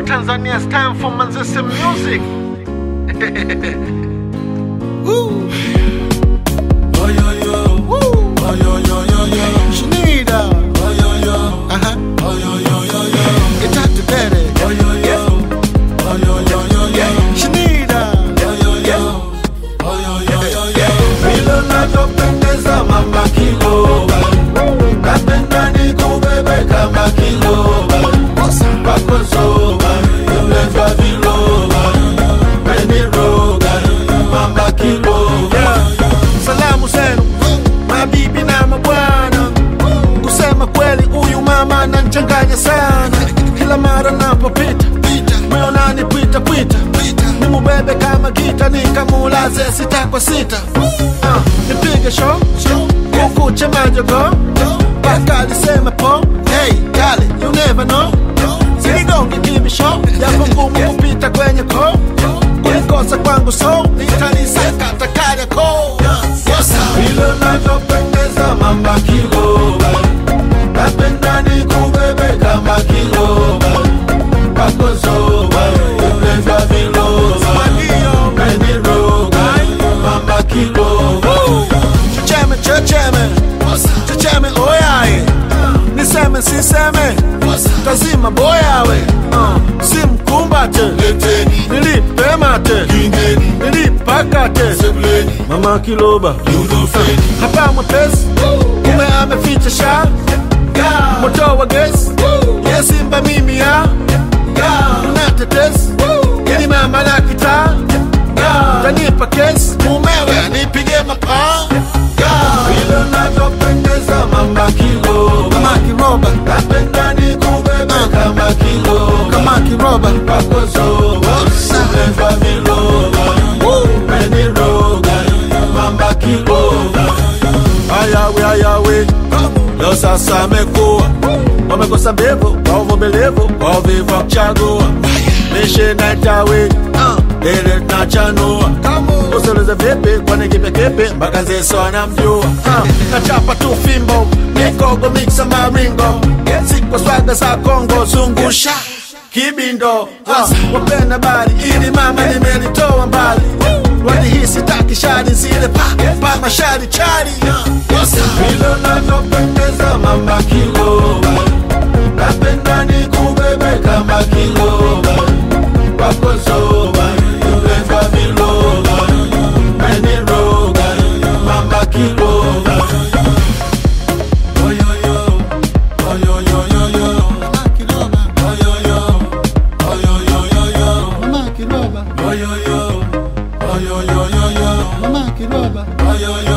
Tanzania, it's time for Manzese music. Woo. Oh yo yo, Woo. oh yo yo yo yo, Shanida. oh yo yo, Uh-huh. oh yo yo yo yo, Get out to bed. oh yo yo, oh yo yo yo yo, Shanida. oh yo yo, oh yo yo yo yo. Vile unavyopendeza mama kiloba, napenda nikubebe kama kiloba, wako zoba, umevaa viloba, umeniroga, mama kiloba. Salamu zenu mabibi na mabwana, kusema kweli huyu mama ananichanganya sana. Kila mara napopita moyo unanipita pita, nimubebe kama gita nikamulaze sita kwa sita. Ah, nipige show kukuche majogo mpaka aliseme po. Hey, darling, you never know. Sinigonge kibisho yapo ngumu kupita kwenye ko kulikosa kwangu so nitanisakata Kariakoo. vile unavyopendeza mama kiloba, napenda nikubebe kama kiloba, wako zoba, umevaa viloba, umeniroga, mama kiloba. Checheme, checheme, checheme oyaye, niseme siseme, tazima boyawe, uh, simkumbate, Leteni, nilipe mate, kingeni, nilipakate, sebuleni, mama kiloba yudofeni, hapa mwepesi, kume ameficha sha moto wa gesi, yesimba mimi ya unatetesi, ili mama la kitaa tanipa kesi, mumewe anipige mapaa vile unavyopendeza mama kiloba, kama kiroba napenda nikubebe kama kiloba. kama kiroba wako zoba, umevaa viloba, umeniroga, mama kiloba. ayawe ayawe leo sasa amekuwa wamekosa mbevu kwa uvumilivu kwa uvivu wa kuchagua mishe naitawe ile tunachanua usiulize vipi kwani kipekipe mpaka zeso anamjua Ah, nachapa tu fimbo mikogo miksa maringo sikwa swaga za kongo zungusha kibindo Ah, wapenda bali ili mama limenitoa mbali walihisi takishari zile pa pa mashari chari Vile unavyopendeza mama kiloba, napenda nikubebe kama kiloba, wako zoba, umevaa viloba, umeniroga, mama kiloba. Oh yo yo, oh yo yo yo yo, oh yo yo, oh yo yo yo yo, oh yo yo, oh yo yo yo yo, oh yo yo.